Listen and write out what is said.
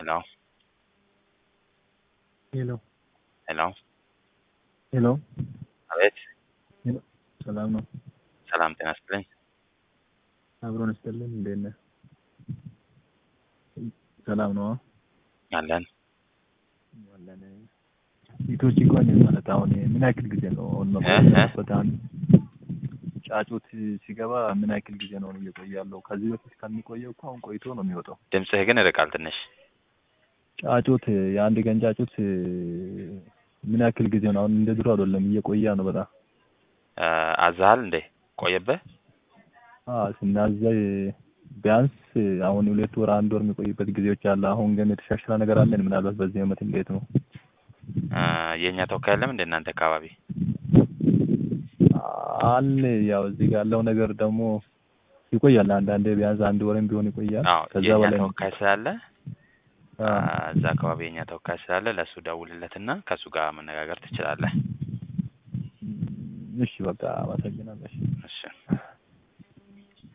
ሄሎ ሄሎ ሄሎ ሄሎ አቤት ሰላም ነው? ሰላም ጤና ይስጥልኝ። አብሮን ይስጥልን። እንዴት ነህ? ሰላም ነው? አለን አለን። ሴቶች እንኳን ማለት አሁን ምን ያክል ጊዜ ነው አሁን እ መቆየት በጣም ጫጩት ሲገባ ምን ያክል ጊዜ ነው እየቆየ ያለው? ከዚህ በፊት ከሚቆየው እኮ አሁን ቆይቶ ነው የሚወጣው። ድምፅህ ግን ይርቃል ትንሽ። ጫጩት የአንድ ቀን ጫጩት ምን ያክል ጊዜ ነው? አሁን እንደ ድሮ አይደለም፣ እየቆየ ነው በጣም እ አዝሃል እንዴ ቆየብህ? አዎ ስናዘይ ቢያንስ አሁን ሁለት ወር አንድ ወር የሚቆይበት ጊዜዎች አለ። አሁን ግን የተሻሻለ ነገር አለን። ምናልባት በዚህ ዓመት እንዴት ነው? እ የእኛ ተወካይ የለም እንደ እናንተ አካባቢ? አለ ያው እዚህ ጋር ያለው ነገር ደግሞ ይቆያል። አንዳንዴ ቢያንስ አንድ ወርም ቢሆን ይቆያል። አዎ ከዛ የእኛ በላይ ተወካይ ስላለ እ አዎ። እዛ አካባቢ የእኛ ተወካይ ስላለ ለእሱ ደውልለትና ከእሱ ጋር መነጋገር ትችላለህ። እሺ በቃ አመሰግናለሁ። እሺ። እሺ